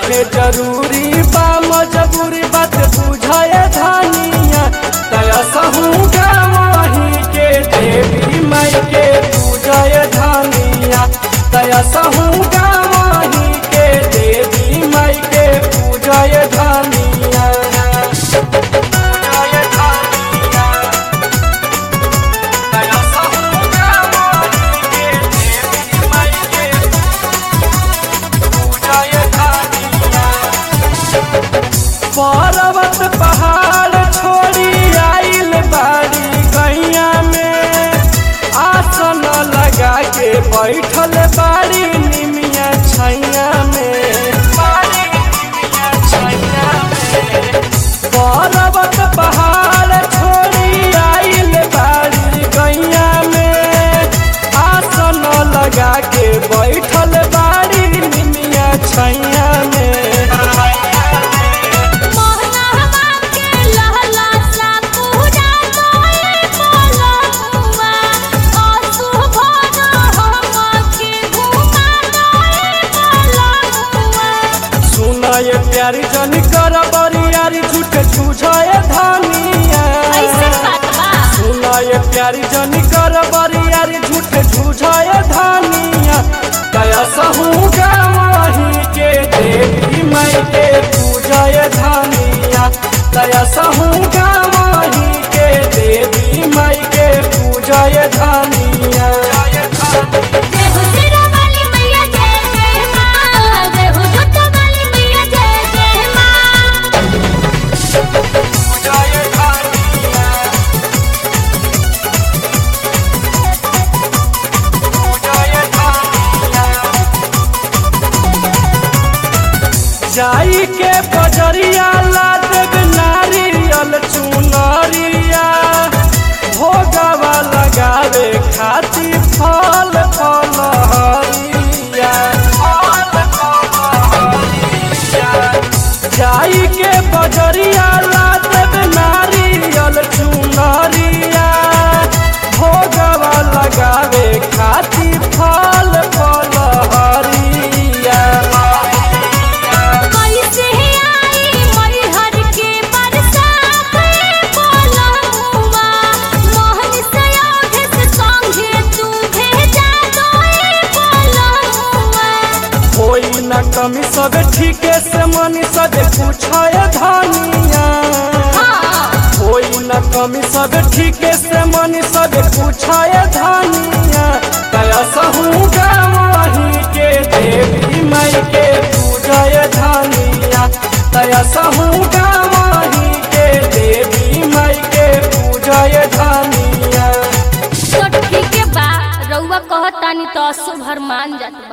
नइखे जरूरी बा मजबूरी बात बुझाए धनिया तया सहू गावही के देवी माई के पूजाए धनिया तया सहू गावही के देवी माई के पूजाए धनिया पूजाए धनिया तया सहू गावही के देवी माई के पूजाए धनिया पर्वत पहाड़ छोड़ी आइल बाड़ी गैया में आसन लगा के बैठल बाड़ी निमिया छैया में बाड़ी निमिया छैया में पर्वत पहाड़ छोड़ी आइल बाड़ी गैया में आसन लगा के बैठल बाड़ी निमिया छैया में मोहनवा के लहला सा पूजा तोए बोलहुआ आसु भर हम के घुमा तोए बोलहुआ सुनाए प्यारी जन कर बरियारी झूठ छुझाए धनिया ऐसे बात बा सुनाए प्यारी जन कर बरियारी झूठ छुझाए धनिया कया सहू गावही के देवी माई के पूजाए धनिया कया सहू गावही के देवी माई के पूजाए धनिया देहु सिरा वाली मैया जय जय मां देहु जुट वाली मैया जय जय मां पूजाए धनिया पूजाए धनिया जाई के बजरिया ला देव नारियल चुनरिया भोगवा लगावे खातिर फल फलहरिया फल फलहरिया जाई के बजरिया ला देव नारियल चुनरिया भोगवा लगावे खातिर फल फलहरिया कैसे आई मरिहर के बरसात बोलहुआ मोहन सयोध से संगे तू भेजा दोए बोलहुआ कोई न कमी सब ठीके से मनी सब पूछाए धनिया कोई न कमी सब ठीके से मनी सब पूछाए धनिया कया सहू गावही के देवी माई के पूजाए धनिया कया सहू गावही के देवी माई के पूजाए धनिया तो ठीक है बा रउआ कहतानी तो अशुभ हर मान जात